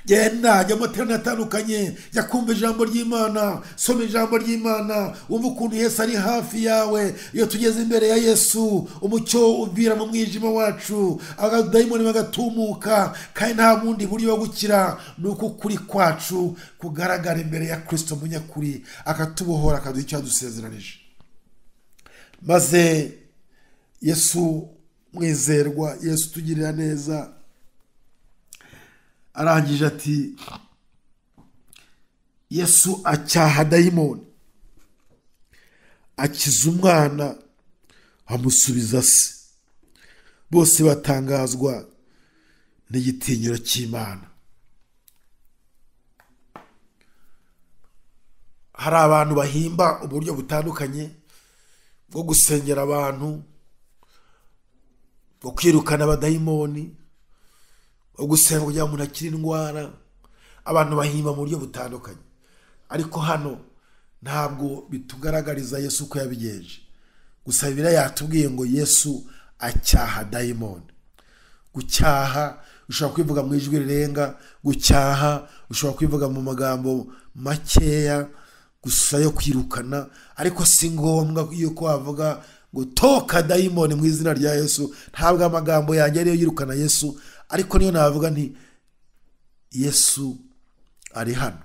genda jya mu materaniro atandukanye jya kumva ijambo ry'imana soma ijambo ry'imana wumva ukuntu yesu ari hafi yawe iyo tugeze imbere ya yesu umucyo uvira mu mwijima wacu abadayimoni bagatumuka kandi nta bundi buryo bwo gukira ni uko ukuri kwacu kugaragara imbere ya kirisito munyakuri akatubohora akaduha icyo yadusezeranije maze yesu mwizerwa yesu tugirira neza arangije ati yesu acyaha dayimoni akiza umwana amusubiza se bose batangazwa n'igitinyiro cy'imana hari abantu bahimba uburyo butandukanye bwo gusengera abantu bwo kwirukana abadayimoni gusenga kugira ngo umuntu akire indwara abantu bahimba mu buryo butandukanye ariko hano ntabwo bitugaragariza yesu ko yabigenje gusa biriya yatubwiye ngo yesu acyaha dayimoni gucyaha ushobora kwivuga mu ijwi rirenga gucyaha ushobora kwivuga mu magambo makeya gusa yo kwirukana ariko si ngombwa yuko wavuga gutoka dayimoni mu izina rya yesu ntabwo amagambo yanjye ariyo yirukana yesu ariko niyo navuga nti yesu ari hano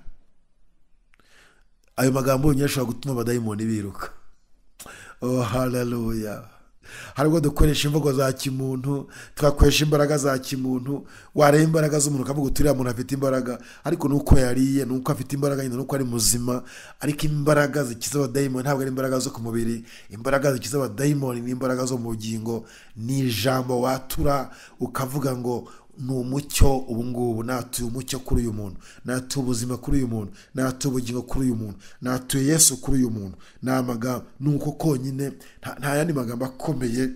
ayo magambo yonyine ashobora gutuma abadayimoni biruka hararuya hari ubwo dukoresha imvugo za kimuntu tugakoresha imbaraga za kimuntu wareba imbaraga z'umuntu ukavuga uti uriya muntu afite imbaraga ariko ni uko yariye ni uko afite imbaraga nyine ni uko ari muzima ariko imbaraga zikiza abadayimoni ntabwo ari imbaraga zo ku mubiri imbaraga zikiza abadayimoni ni imbaraga zo mu bugingo ni ijambo watura ukavuga ngo ni umucyo ubu ngubu natuye umucyo kuri uyu muntu natuye ubuzima kuri uyu muntu natuye ubugingo kuri uyu muntu natuye yesu kuri uyu muntu ni amagambo ni uko konyine nta yandi magambo akomeye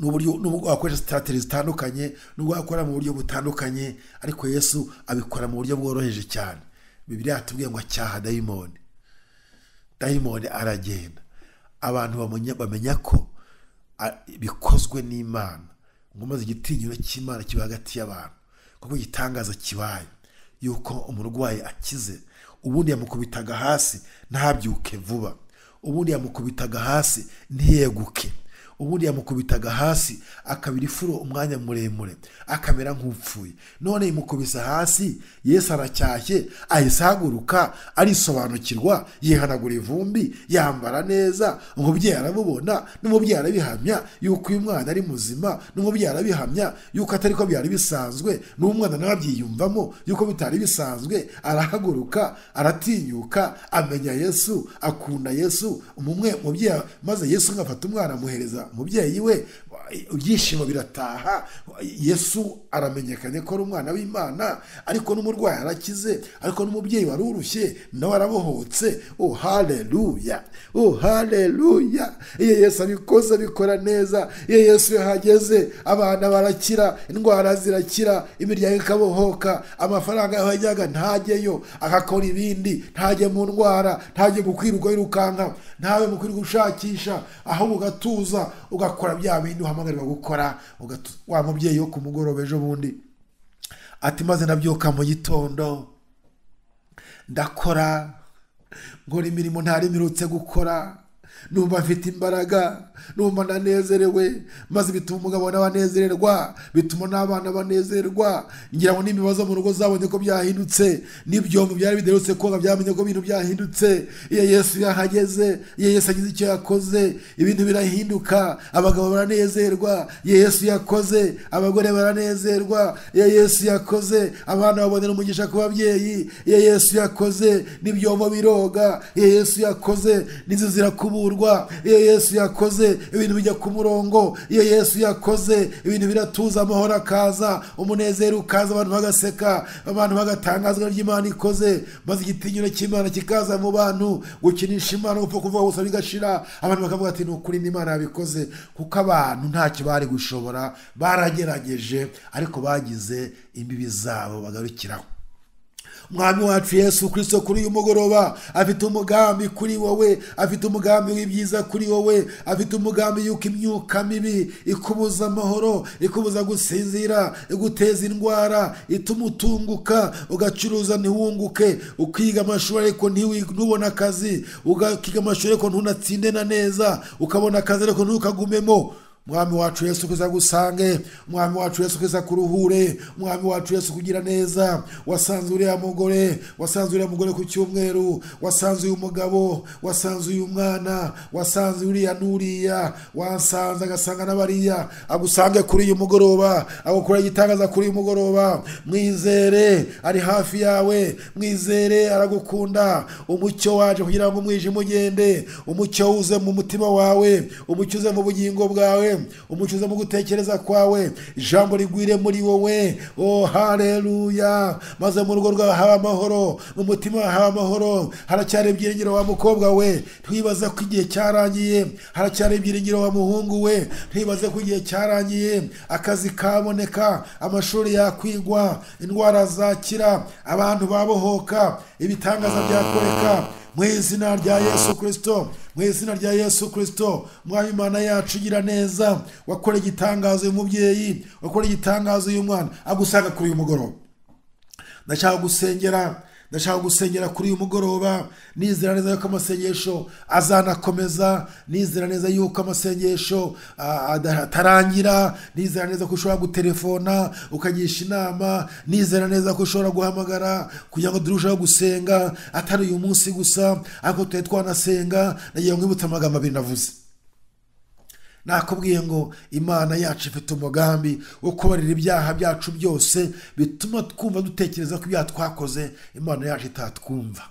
n'ubwo wakoresha sitati zitandukanye n'ubwo wakora mu buryo butandukanye ariko yesu abikora mu buryo bworoheje cyane bibiri yatubwiye ngo acyaha dayimoni dayimoni aragenda abantu bamenya ko bikozwe n'imana ngo maze igitinyiro cy'imana kiba hagati y'abantu kuko igitangaza kibaye yuko umurwayi akize ubundi yamukubitaga hasi ntabyuke vuba ubundi yamukubitaga hasi ntiyeguke ubundi yamukubitaga hasi akabira ifuro umwanya muremure akamera nk'upfuye none imukubisa hasi yesu aracyashye ahise ahaguruka arisobanukirwa yihanagura ivumbi yambara neza umubyeyi arabubona n'umubyeyi arabihamya yuko uyu mwana ari muzima n'umubyeyi arabihamya yuko atari ko byari bisanzwe n'umwana nawe abyiyumvamo yuko bitari bisanzwe arahaguruka aratinyuka amenya yesu akunda yesu umwe mubyeyi maze yesu ngafata umwana amuhereza umubyeyi we ibyishimo birataha yesu aramenyekanye ko ari umwana w'imana ariko n'umurwayi arakize ariko n'umubyeyi wari urushye nawe arabohotse oh hareruya oh hareruya iyo yesu abikoze abikora neza iyo yesu yahageze abana barakira indwara zirakira imiryango ikabohoka amafaranga yajyaga ntajyeyo agakora ibindi ntajye mu ndwara ntajye mu kwirirwa yirukanka ntawe mu kwirirwa ushakisha ahubwo ugatuza ugakora bya bindi uhamagarwa gukora wa mubyeyi wo ku mugoroba ejo bundi ati maze nabyuka mu gitondo ndakora nkora imirimo ntaremerutse gukora numva mfite imbaraga numva ndanezerewe maze bituma umugabo nawe anezererwa bituma n'abana banezerwa ngira ngo n'ibibazo mu rugo zabonye ko byahindutse n'ibyombo byari biderutse koga byamenye ko ibintu byahindutse iyo yesu yahageze iyo yesu agize icyo yakoze ibintu birahinduka abagabo baranezerwa iyo yesu yakoze abagore baranezerwa iyo yesu yakoze abana babonera umugisha ku babyeyi iyo yesu yakoze n'ibyombo biroga iyo yesu yakoze n'inzu zirakuburwa iyo yesu yakoze ibintu bijya ku murongo iyo yesu yakoze ibintu biratuza amahoro akaza umunezero ukaza abantu bagaseka abantu bagatangazwa ry'imana ikoze maze igitinyiro cy'imana kikaza mu bantu gukinisha imana gupfa kuvuga gusa bigashira abantu bakavuga ati ni ukuri n'imana yabikoze kuko abantu ntacyo bari gushobora baragerageje ariko bagize imbibi zabo bagarukiraho umwami wacu yesu kirisito kuri uyu mugoroba afite umugambi kuri wowe afite umugambi w'ibyiza kuri wowe afite umugambi y'uko imyuka mibi ikubuza amahoro ikubuza gusinzira iguteza indwara ituma utunguka ugacuruza ntiwunguke ukiga amashuri ariko ntiwi- ntubone akazi ukiga amashuri ariko ntunatsinde na neza ukabona akazi ariko ntukagumemo umwami wacu yesu kuza gusange umwami wacu yesu kuza kuruhure umwami wacu yesu kugira neza wasanze uriya mugore wasanze uriya mugore ku cyumweru wasanze uyu mugabo wasanze uyu mwana wasanze uriya n'uriya wasanze agasanga n'abariya agusange kuri uyu mugoroba agukora igitangaza kuri uyu mugoroba mwizere ari hafi yawe mwizere aragukunda umucyo waje kugira ngo umwijima ugende umucyo uze mu mutima wawe umucyo uze mu bugingo bwawe umucyo uze mu gutekereza kwawe ijambo rigwire muri wowe o hareruya maze mu rugo rwawe haba amahoro mu mutima wawe haba amahoro haracyari ibyiringiro wa mukobwa we ntiwibaze ko igihe cyarangiye haracyari ibyiringiro wa muhungu we ntiwibaze ko igihe cyarangiye akazi kaboneka amashuri yakwigwa indwara zakira abantu babohoka ibitangaza byakoreka mu izina rya yesu kirisito mu izina rya yesu kirisito mwami imana yacu gira neza wakora igitangazo uyu mubyeyi wakora igitangazo uyu mwana agusanga kuri uyu mugoroba ndashaka gusengera ndashaka gusengera kuri uyu mugoroba nizera neza yuko amasengesho azanakomeza nizera neza yuko amasengesho ah, ada- atarangira nizera neza ko ushobora gutelefona ukagisha inama nizera neza ko ushobora guhamagara kugira ngo turusheho gusenga atari uyu munsi gusa ariko tujye twanasenga nagiye mwibutsa amagambo abiri navuze nakubwiye ngo imana yacu ifite umugambi wo kubarira ibyaha byacu byose bituma twumva dutekereza ko ibyaha twakoze imana yacu itatwumva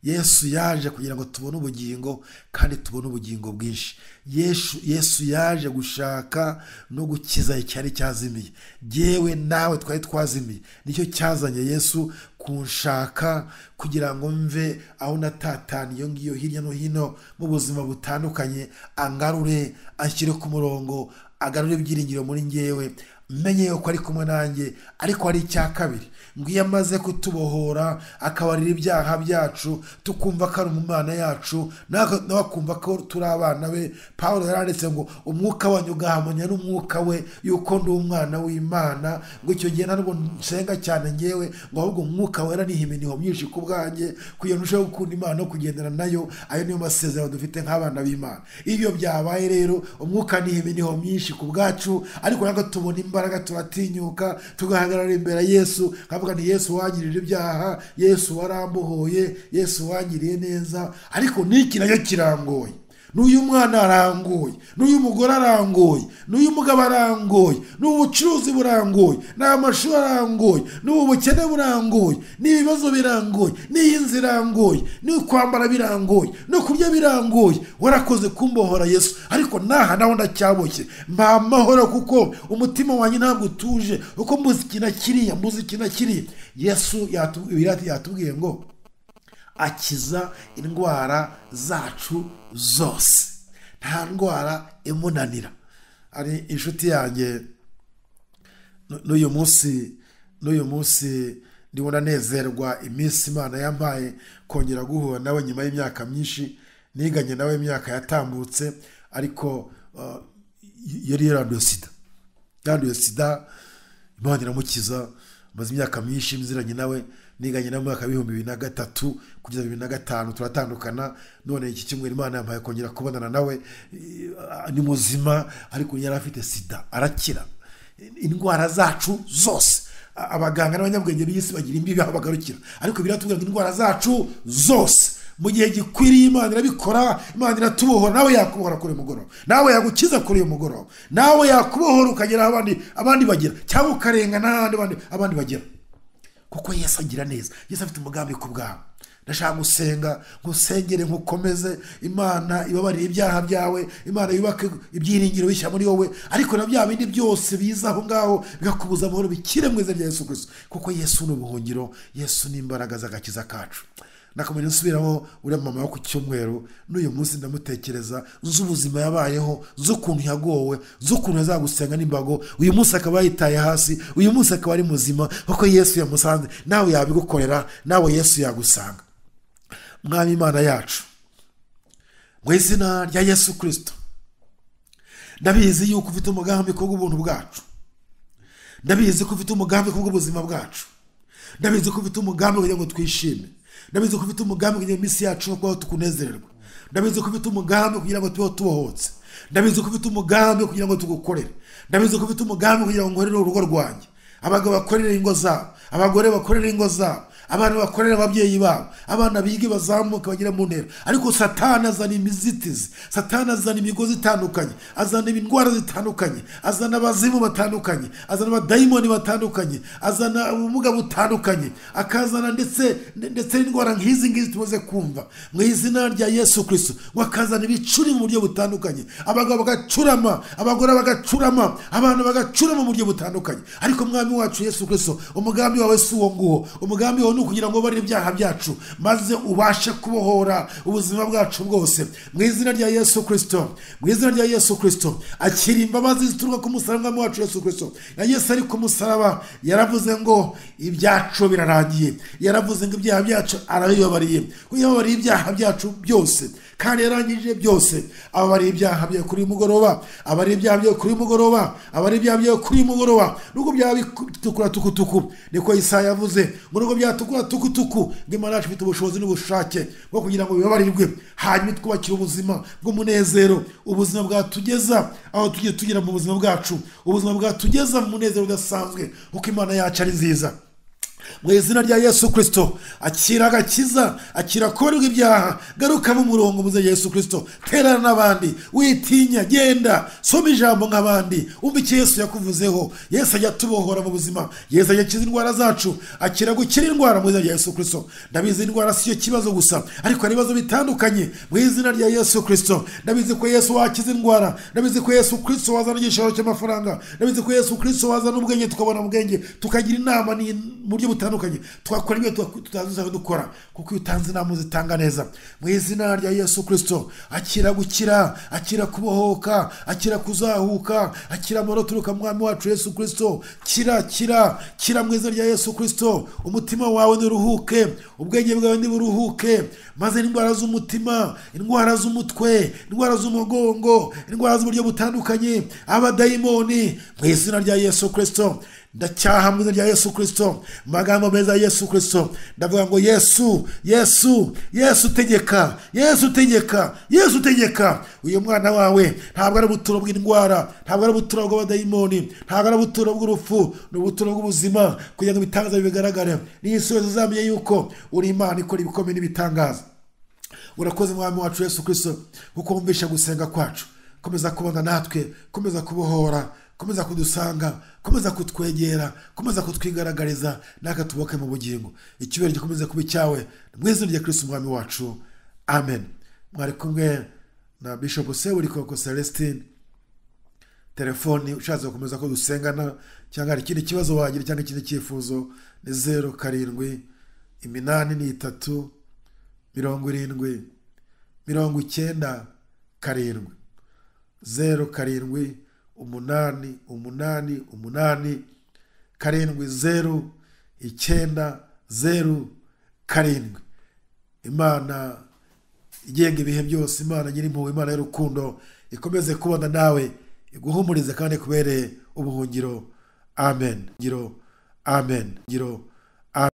yesu yaje kugira ngo tubone ubugingo kandi tubone ubugingo bwinshi yesu, yesu yaje gushaka no gukiza icyari cyazimiye yewe nawe twari twazimiye nicyo cyazanye yesu kunshaka kugira ngo mve aho natataniye iyo ngiyo hirya no hino mu buzima butandukanye angarure anshyire ku murongo agarure ibyiringiro muri ngewe menye yuko ari kumwe nanjye ariko hari icya kabiri ngo iyo amaze kutubohora akabarira ibyaha byacu tukumva ko ari umwana yacu nawe nawe akumva ko turi abana be pawulo yaranditse ngo umwuka wanyu ugahamanya n'umwuka we yuko ndi umwana w'imana ngo icyo gihe ntabwo nsenga cyane ngewe ngo ahubwo umwuka wera niha iminiho myinshi ku bwanjye kugira ngo urusheho gukunda imana no kugendana nayo ayo niyo masezerano dufite nk'abana b'imana iyo byabaye rero umwuka niha iminiho myinshi ku bwacu ariko ntabwo tubona imbaraga turatinyuka tugahagarara imbere ya yesu nkavuga nti yesu wangirije ibyaha yesu warambohoye yesu wangiriye neza ariko n'iki nacyo kirangoye n'uyu mwana arangoye n'uyu mugore arangoye n'uyu mugabo arangoye n'ubu bucuruzi burangoye n'amashuri arangoye n'ubu bukene burangoye n'ibibazo birangoye n'iyi nzu irangoye no kwambara birangoye no kurya birangoye warakoze kumbohora yesu ariko naha nawe ndacyaboshye mpa amahoro kuko umutima wanjye ntabwo utuje kuko mbuze iki na kiriya mbuze iki na kiriya yesu yatu- yatubwiye ngo akiza indwara zacu zose nta ndwara imunanira hari inshuti yanjye nu- n'uyu munsi n'uyu munsi ndimo nanezerwa iminsi imana yampaye kongera guhura nawe nyuma y'imyaka myinshi niganye nawe imyaka yatambutse ariko uh, yari yaranduye sida yanduye sida imana iramukiza maze imyaka myinshi nziranye nawe niganye na mwaka w'ibihumbi bibiri na gatatu kugeza bibiri na gatanu turatandukana none iki cyumweru imana yampaye kongera kubonana nawe eh, ni muzima ariko yari afite sida arakira indwara zacu zose A- abaganga n'abanyabwenge b'isi bagira imbibi aho bagarukira ariko biratubwira ngo indwara zacu zose mu gihe gikwiriye imana irabikora imana iratubohora nawe yakubohora kuri uyu mugoroba nawe yagukiza kuri uyu mugoroba nawe yakubohora ukagera aho abandi abandi bagera cyangwa ukarenga n'ahandi abandi- abandi bagera kuko yesu agira neza yesu afite umugambi ku bwawe ndashaka gusenga ngusengere nkukomeze imana ibabarire ibyaha byawe imana yubake ibyiringiro bishya muri wowe ariko na bya bindi byose biza aho ngaho bigakubuza amahoro bikire mu izina rya yesu kirisito kuko yesu ni ubuhungiro yesu ni imbaraga z'agakiza kacu nakomeje nsubiramo uriya mama wo ku cyumweru n'uyu munsi ndamutekereza nzi ubuzima yabayeho nzi ukuntu yagowe nzi ukuntu yazagusenga n'imbago uyu munsi akaba yitaye hasi uyu munsi akaba ari muzima kuko yesu yamusanze nawe yabigukorera nawe yesu yagusanga mwami imana yacu mu izina rya yesu kirisito ndabizi yuko ufite umugambi ku bw'ubuntu bwacu ndabizi ko ufite umugambi ku bw'ubuzima bwacu ndabizi ko ufite umugambi kugira ngo twishime ndabizi ko ufite umugambi kugira ngo iminsi yacu no kubaho tukunezererwa ndabizi ko ufite umugambi kugira ngo tubeho tubohotse ndabizi ko ufite umugambi kugira ngo tugukorere ndabizi ko ufite umugambi kugira ngo ngorere urugo rwanjye abagabo bakorere ingo zabo abagore bakorere ingo zabo abana bakorere ababyeyi babo abana bige bazamuka bagere mu ntera ariko satani azana imizitizi satani azana imigozi itandukanye azana indwara zitandukanye azana abazimu batandukanye azana abadayimoni batandukanye azana ubumuga butandukanye akazana ndetse ndetse n'indwara nk'izi ngizi tumaze kumva mu izina rya yesu kirisito ngo akazana ibicuri mu buryo butandukanye abagabo bagacurama abagore bagacurama abantu bagacurama mu buryo butandukanye ariko mwami wacu yesu kirisito umugambi wawe si uwo nguwo umugambi wawe ni ukugira ngo ubarire ibyaha byacu maze ubashe kubohora ubuzima bwacu bwose mu izina rya yesu kirisito mu izina rya yesu kirisito akira imbabazi zituruka ku musaraba w'umwami wacu yesu kirisito na yesu ari ku musaraba yaravuze ngo ibyacu birarangiye yaravuze ngo ibyaha byacu arabibabariye kuko yababariye ibyaha byacu byose kandi yarangije byose ababariye ibyaha byawe kuri uyu mugoroba abariye ibyaha byawe kuri uyu mugoroba abariye ibyaha byawe kuri uyu mugoroba nubwo byaba bitukura tukutuku niko isaha yavuze ngo nubwo byatukura tukutuku ngo imana yacu ifite ubushobozi n'ubushake bwo kugira ngo bibabarirwe hanyuma twubakire ubuzima bw'umunezero ubuzima bwatugeza aho tugiye tugera mu buzima bwacu ubuzima bwatugeza mu munezero udasanzwe kuko imana yacu ari nziza mu izina rya yesu kirisito akira agakiza akira korerwa ibyaha garuka mu murongo muze yesu kirisito terana n'abandi witinya genda soma ijambo nk'abandi wumva icyo yesu yakuvuzeho yesu ajya tubohora mu buzima yesu ajya akiza indwara zacu akira gukira indwara mu izina rya yesu kirisito ndabizi indwara si cyo kibazo gusa ariko hari ibibazo bitandukanye mu izina rya yesu kirisito ndabizi ko yesu wakiza indwara ndabizi ko yesu kirisito wazana igishoro cy'amafaranga ndabizi ko yesu kirisito wazana ubwenge tukabona ubwenge tukagira inama ni- mu buryo butandukanye twakora ibyo tutazuzajya dukora kuko iyo utanze inama uzitanga neza mu izina rya yesu kirisito akira gukira akira kubohoka akira kuzahuka akira amahoro aturuka mu mwami wacu yesu kirisito kira kira kira mu izina rya yesu kirisito umutima wawe ntiruhuke ubwenge bwawe ntiburuhuke maze indwara z'umutima indwara z'umutwe indwara z'umugongo indwara z'uburyo butandukanye abadayimoni mu izina rya yesu kirisito ndacyaha mu izina rya yesu kirisito mu magambo meza ya yesu kirisito ndavuga ngo yesu yesu yesu tegeka yesu tegeka yesu tegeka uyu mwana wawe ntabwo ari ubuturo bw'indwara ntabwo ari ubuturo bw'abadayimoni ntabwo ari ubuturo bw'urupfu ni ubuturo bw'ubuzima kugira ngo ibitangaza bibigaragare n'iyisubizo uzamenye yuko uri imana ikora ibikomeye n'ibitangaza urakoze mwami wacu yesu kirisito kuko wumvisha gusenga kwacu komeza kubona natwe komeza kubohora komeza kudusanga komeza kutwegera komeza kutwigaragariza natwe tuboke mu bugingo icyubahiro gikomeze kuba icyawe mu izina rya kirisito umwami wacu amen mwari kumwe na bishop seburikoko celestine telefoni ushatse gukomeza ko dusengana cyangwa hari ikindi kibazo wagira cyangwa ikindi cyifuzo ni zeru karindwi iminani ni itatu mirongo irindwi mirongo icyenda karindwi zeru karindwi umunani umunani umunani karindwi zeru icyenda zeru karindwi imana igenga ibihe byose imana nyir'impuhwe imana y'urukundo ikomeze kubana nawe iguhumurize kandi ikubereye ubuhungiro amen ngiro amen ngiro